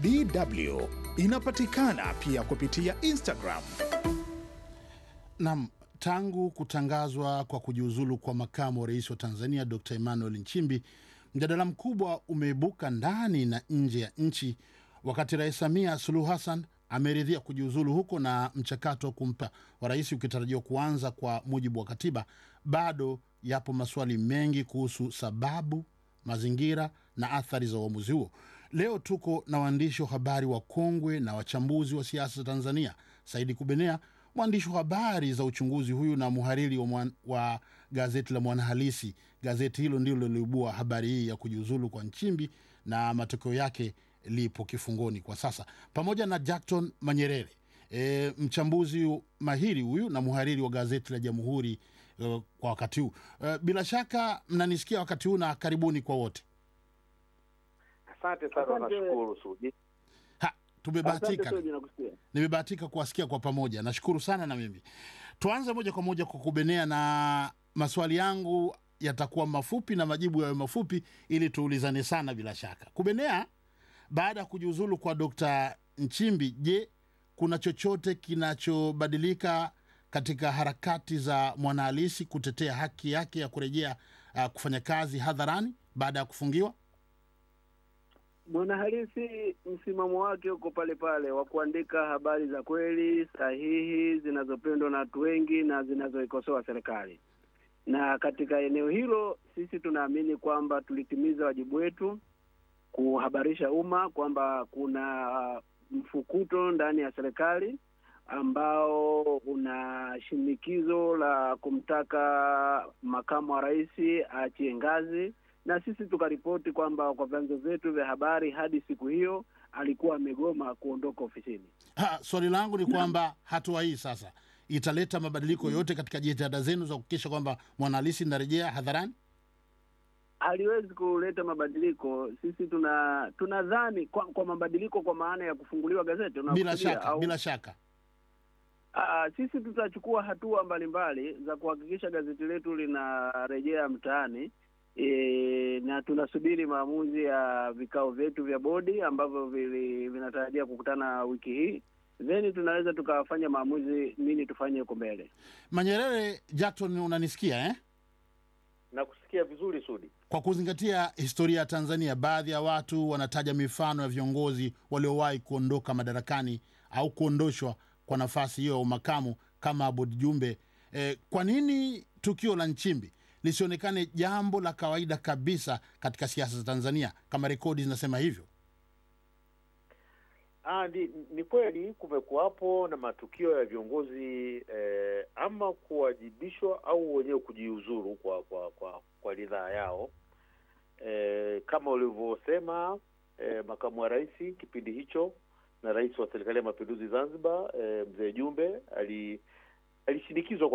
DW inapatikana pia kupitia Instagram. Nam, tangu kutangazwa kwa kujiuzulu kwa makamu wa rais wa Tanzania Dr Emmanuel Nchimbi, mjadala mkubwa umeibuka ndani na nje ya nchi, wakati Rais Samia Suluhu Hassan ameridhia kujiuzulu huko na mchakato wa kumpa wa rais ukitarajiwa kuanza kwa mujibu wa katiba, bado yapo maswali mengi kuhusu sababu, mazingira na athari za uamuzi huo. Leo tuko na waandishi wa habari wakongwe na wachambuzi wa siasa za Tanzania, Saidi Kubenea, mwandishi wa habari za uchunguzi huyu na muhariri wa, mwan, wa gazeti la Mwanahalisi. Gazeti hilo ndilo liloibua habari hii ya kujiuzulu kwa Nchimbi na matokeo yake lipo kifungoni kwa sasa, pamoja na Jackton Manyerere, e, mchambuzi mahiri huyu na muhariri wa gazeti la Jamhuri e, kwa wakati huu e, bila shaka mnanisikia wakati huu, na karibuni kwa wote. Asante sana, nashukuru Sudi. Ha, tumebahatika Asante Sudi, nakusikia. nimebahatika kuwasikia kwa pamoja, nashukuru sana. Na mimi tuanze moja kwa moja kwa kubenea, na maswali yangu yatakuwa mafupi na majibu yawe mafupi ili tuulizane sana. Bila shaka, kubenea, baada ya kujiuzulu kwa Dr. Nchimbi, je, kuna chochote kinachobadilika katika harakati za mwanahalisi kutetea haki yake ya kurejea uh, kufanya kazi hadharani baada ya kufungiwa? Mwanahalisi msimamo wake uko pale pale wa kuandika habari za kweli sahihi zinazopendwa na watu wengi na zinazoikosoa serikali. Na katika eneo hilo sisi tunaamini kwamba tulitimiza wajibu wetu kuhabarisha umma kwamba kuna mfukuto ndani ya serikali ambao una shinikizo la kumtaka makamu wa rais aachie ngazi na sisi tukaripoti kwamba kwa vyanzo vyetu vya habari hadi siku hiyo alikuwa amegoma kuondoka ofisini. Ha, swali langu ni kwamba hatua hii sasa italeta mabadiliko yote katika jitihada zenu za kuhakikisha kwamba mwanahalisi inarejea hadharani? Haliwezi kuleta mabadiliko. Sisi tuna tunadhani kwa, kwa mabadiliko kwa maana ya kufunguliwa gazeti Bila unakusudia, shaka, au- bila shaka. Aa, sisi tutachukua hatua mbalimbali za kuhakikisha gazeti letu linarejea mtaani e, na tunasubiri maamuzi ya vikao vyetu vya bodi ambavyo vili- vinatarajia kukutana wiki hii, then tunaweza tukafanya maamuzi nini tufanye huko mbele. Manyerere Jackson, unanisikia eh? Nakusikia vizuri Sudi. Kwa kuzingatia historia ya Tanzania, baadhi ya watu wanataja mifano ya viongozi waliowahi kuondoka madarakani au kuondoshwa kwa nafasi hiyo ya umakamu kama Aboud Jumbe. Eh, kwa nini tukio la Nchimbi lisionekane jambo la kawaida kabisa katika siasa za Tanzania kama rekodi zinasema hivyo? Ah, ni, ni kweli kumekuwapo na matukio ya viongozi eh, ama kuwajibishwa au wenyewe kujiuzuru kwa kwa kwa, kwa ridhaa yao eh, kama ulivyosema eh, makamu wa rais kipindi hicho na rais wa serikali ya mapinduzi Zanzibar eh, mzee Jumbe ali alishinikizwa kwa